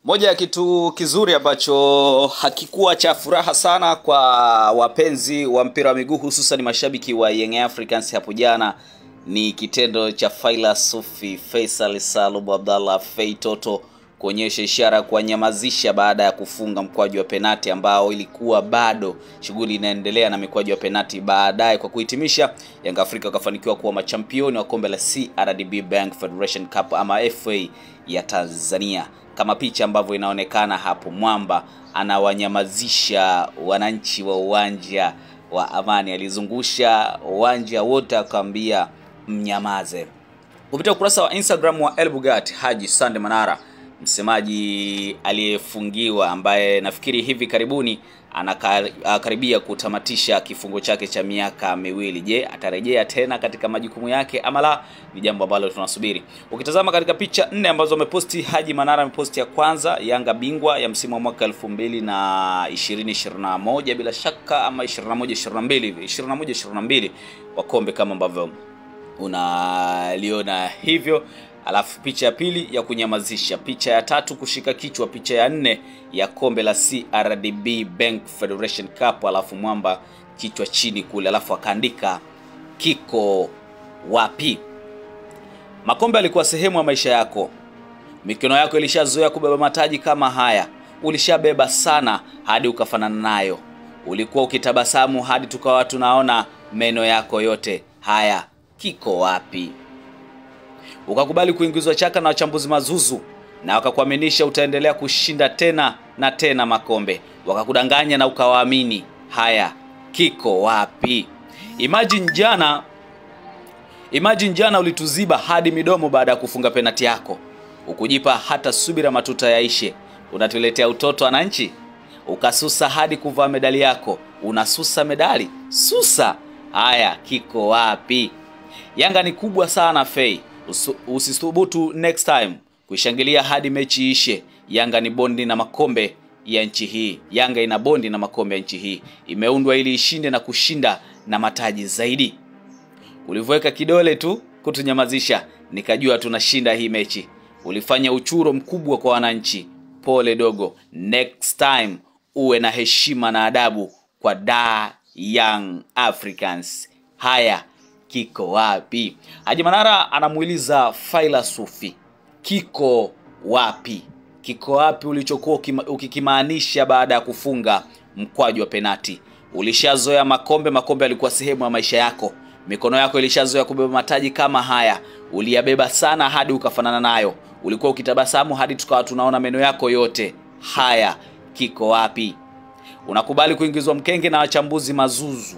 Moja ya kitu kizuri ambacho hakikuwa cha furaha sana kwa wapenzi wa mpira wa miguu hususan mashabiki wa Young Africans hapo jana ni kitendo cha Faila Sufi Faisal Salum Abdallah Fei Toto kuonyesha ishara ya kuwanyamazisha baada ya kufunga mkwaju wa penati ambao ilikuwa bado shughuli inaendelea na mikwaju ya penati. Baadaye kwa kuhitimisha, Yanga Afrika wakafanikiwa kuwa machampioni wa kombe la CRDB Bank Federation Cup ama FA ya Tanzania kama picha ambavyo inaonekana hapo, mwamba anawanyamazisha wananchi wa uwanja wa Amani, alizungusha uwanja wote akamwambia mnyamaze. Kupitia ukurasa wa Instagram wa El Bugatti, Haji Sande Manara, msemaji aliyefungiwa ambaye nafikiri hivi karibuni anakaribia kutamatisha kifungo chake cha miaka miwili. Je, atarejea tena katika majukumu yake ama la? Ni jambo ambalo tunasubiri. Ukitazama katika picha nne ambazo ameposti Haji Manara, ameposti ya kwanza Yanga bingwa ya msimu wa mwaka 2020 2021 bila shaka ama 21 22 hivi 21 22 wa kombe kama ambavyo unaliona hivyo alafu picha ya pili ya kunyamazisha, picha ya tatu kushika kichwa, picha ya nne ya kombe la CRDB Bank Federation Cup, alafu mwamba kichwa chini kule, alafu akaandika kiko wapi? Makombe alikuwa sehemu ya maisha yako, mikono yako ilishazoea kubeba mataji kama haya, ulishabeba sana hadi ukafanana nayo, ulikuwa ukitabasamu hadi tukawa tunaona meno yako yote. Haya, kiko wapi? ukakubali kuingizwa chaka na wachambuzi mazuzu na wakakuaminisha utaendelea kushinda tena na tena makombe, wakakudanganya na ukawaamini. Haya, kiko wapi? Imagine jana, imagine jana ulituziba hadi midomo baada ya kufunga penati yako, ukujipa hata subira matuta yaishe. Unatuletea utoto wananchi, ukasusa hadi kuvaa medali yako. Unasusa medali, susa. Haya, kiko wapi? Yanga ni kubwa sana Fei, usithubutu next time kuishangilia hadi mechi ishe. Yanga ni bondi na makombe ya nchi hii. Yanga ina bondi na makombe ya nchi hii, imeundwa ili ishinde na kushinda na mataji zaidi. Ulivyoweka kidole tu kutunyamazisha, nikajua tunashinda hii mechi. Ulifanya uchuro mkubwa kwa wananchi. Pole dogo, next time uwe na heshima na adabu kwa da Young Africans. Haya, kiko wapi? Haji Manara anamuuliza Faila Sufi, kiko wapi? Kiko wapi ulichokuwa ukikimaanisha baada ya kufunga mkwaju wa penati? Ulishazoea makombe, makombe yalikuwa sehemu ya maisha yako, mikono yako ilishazoea kubeba mataji kama haya, uliyabeba sana hadi ukafanana nayo, ulikuwa ukitabasamu hadi tukawa tunaona meno yako yote. Haya, kiko wapi? Unakubali kuingizwa mkenge na wachambuzi mazuzu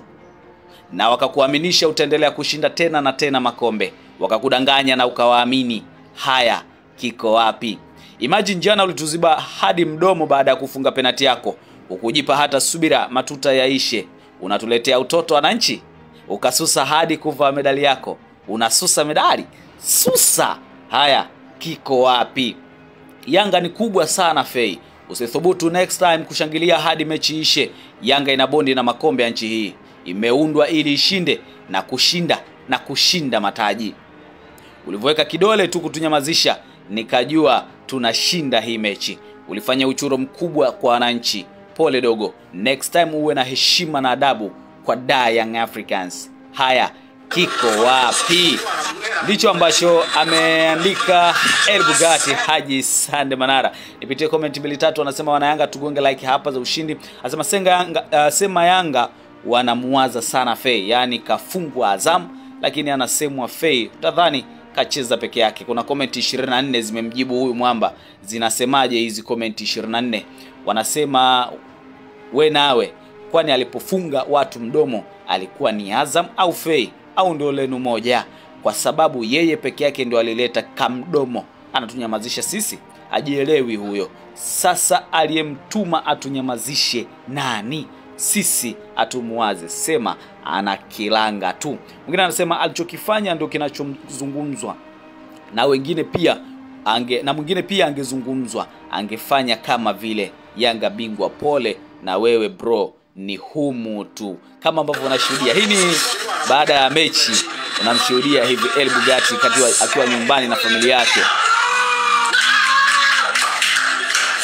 na wakakuaminisha utaendelea kushinda tena na tena makombe, wakakudanganya na ukawaamini. Haya, kiko wapi? Imagine jana ulituziba hadi mdomo baada ya kufunga penati yako, ukujipa hata subira matuta yaishe. Unatuletea utoto wananchi, ukasusa hadi kuvaa medali yako. Unasusa medali, susa. Haya, kiko wapi? Yanga ni kubwa sana Fei, usithubutu next time kushangilia hadi mechi ishe. Yanga ina bondi na makombe ya nchi hii imeundwa ili ishinde na kushinda na kushinda mataji. Ulivyoweka kidole tu kutunyamazisha, nikajua tunashinda hii mechi. Ulifanya uchuro mkubwa kwa wananchi. Pole dogo, next time uwe na heshima na adabu kwa da Young Africans. Haya, kiko wapi? Ndicho ambacho ameandika El Bugatti Haji Sande Manara. Nipitie comment mbili tatu, anasema wanayanga tugonge like hapa za ushindi. Anasema senga Yanga, uh, sema Yanga wanamuwaza sana Fei, yaani kafungwa Azam, lakini anasemwa Fei, utadhani kacheza peke yake. Kuna komenti 24 zimemjibu huyu mwamba. Zinasemaje hizi komenti 24? Wanasema we nawe, kwani alipofunga watu mdomo alikuwa ni Azam au Fei au ndio lenu moja? Kwa sababu yeye peke yake ndio alileta kamdomo, anatunyamazisha sisi. Ajielewi huyo. Sasa aliyemtuma atunyamazishe nani? sisi atumuwaze, sema ana kilanga tu. Mwingine anasema alichokifanya ndio kinachozungumzwa na wengine pia ange, na mwingine pia angezungumzwa, angefanya kama vile Yanga bingwa. Pole na wewe bro, ni humu tu, kama ambavyo unashuhudia. Hii ni baada ya mechi, unamshuhudia hivi El Bugatti akiwa nyumbani na familia yake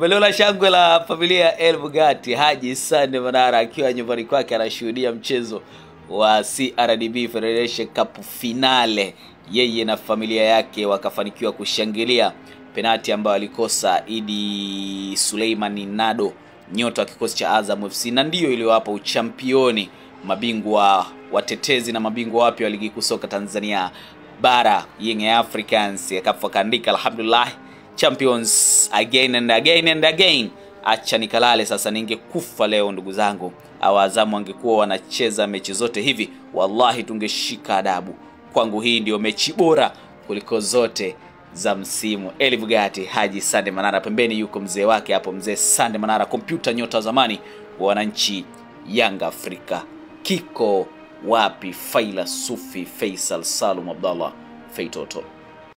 Umelola shangwe la familia ya El Bugatti. Haji Sande Manara akiwa nyumbani kwake anashuhudia mchezo wa CRDB Federation Cup finale, yeye na familia yake wakafanikiwa kushangilia penati ambayo alikosa Idi Suleimani Nado, nyota wa kikosi cha Azam FC, na ndiyo iliyowapa uchampioni mabingwa watetezi na mabingwa wapya wa ligi kuu soka Tanzania bara Young Africans. Akafu akaandika alhamdulillah champions again and again and again. Acha nikalale sasa, ningekufa leo ndugu zangu. Au Azamu wangekuwa wanacheza mechi zote hivi, wallahi tungeshika adabu. Kwangu hii ndio mechi bora kuliko zote za msimu. Eli Bugatti, Haji Sande Manara, pembeni yuko mzee wake hapo, mzee Sande Manara, kompyuta nyota wa zamani wa wananchi Yanga Afrika. Kiko wapi Faila Sufi Faisal Salum Abdallah Feitoto?